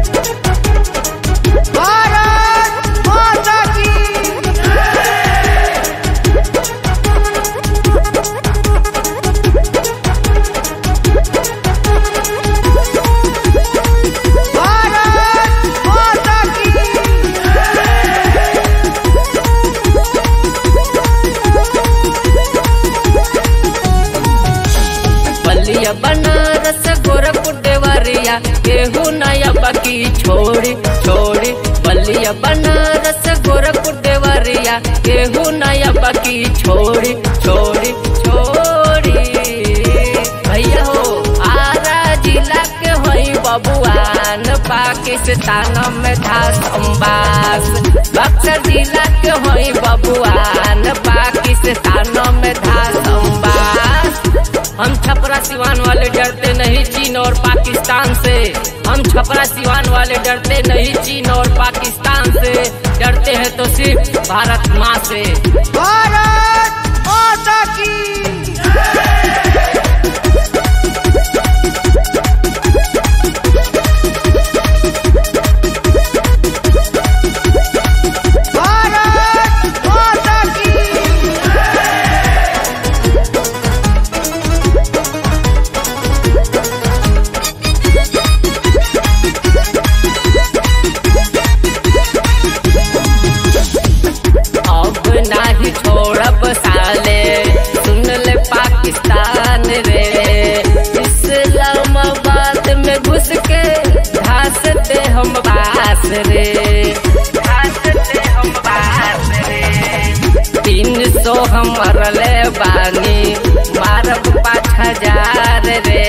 भारत माता की भारत माता की बलिया बनारस गोरखपुर देवरिया केहू नया बाकी छोड़ी छोड़ी बलिया बनारस गोरखपुर देवरिया केहू नया बाकी छोड़ी छोड़ी छोड़ी भैया हो आरा जिला के होई बबुआन पाकिस्तान में धास अम्बास बक्सर जिला के होई बबुआन पाकिस्तान में धास अम्बास हम छपरा सिवान वाले डरते नहीं चीन और पाकिस्तान से हम छपरा सिवान वाले डरते नहीं चीन और पाकिस्तान से डरते हैं तो सिर्फ भारत माँ से भारत माता की भारत माता की अब नाही छोड़ब साले सुन ले पाकिस्तान रे इस्लामाबाद में घुस के घासते हम बास रे घासते हम बास रे तीन सौ हम मरले बानी मारब पाँच हजार रे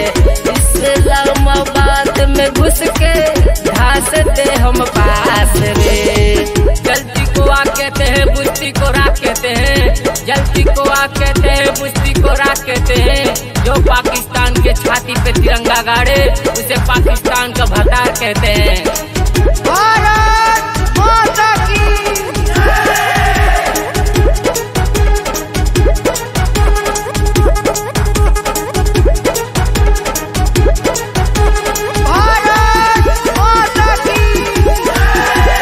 इस्लामाबाद में घुस के घासते हम पास रे जल्दी को आ कहते हैं बुश्ती को राख कहते हैं जल्दी को आ कहते हैं बुश्ती को राख कहते हैं जो पाकिस्तान के छाती पे तिरंगा गाड़े उसे पाकिस्तान का भतार कहते हैं भारत माता की भारत माता की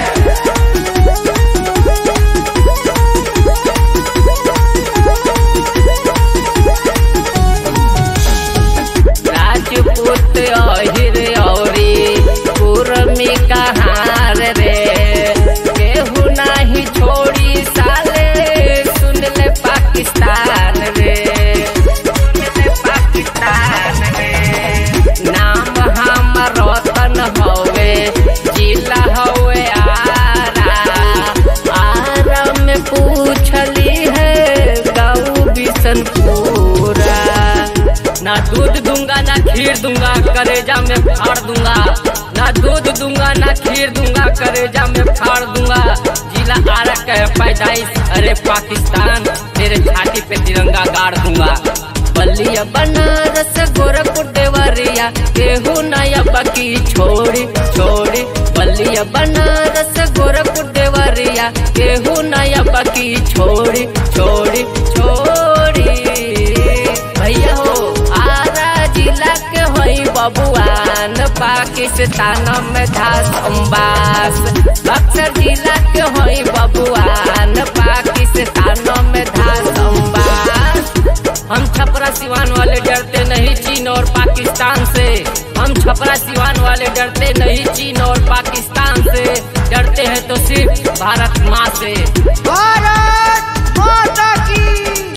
राजपूत अहिर औरी कुरमी कहार रे केहू नाही छोड़ी साले सुन ले पाकिस्तान रे सुन ले पाकिस्तान रे नाम हम रतन हवे जिला हवे आरा आरा में पूछली है गाँव बिशनपुरा ना दूध दूंगा ना खीर दूंगा करेजा में फाड़ दूंगा ना दूध दूंगा ना खीर दूंगा करेजा में फाड़ दूंगा जिला आरक है पैदाइश अरे पाकिस्तान तेरे छाती पे तिरंगा गाड़ दूंगा बलिया बनारस गोरखपुर देवरिया केहू नया बाकी छोड़ी छोड़ी बलिया बनारस गोरखपुर देवरिया केहू नया बाकी छोड़ी छोड़ी छोड़ी भैया हो आरा जिला के होई बबुआन पाकिस्तान में धास अम्बास बक्सर जिला के होई बबुआन पाकिस्तान में धास अम्बास हम छपरा सिवान वाले डरते नहीं चीन और पाकिस्तान से हम छपरा सिवान वाले डरते नहीं चीन और पाकिस्तान से डरते हैं तो सिर्फ भारत माँ से भारत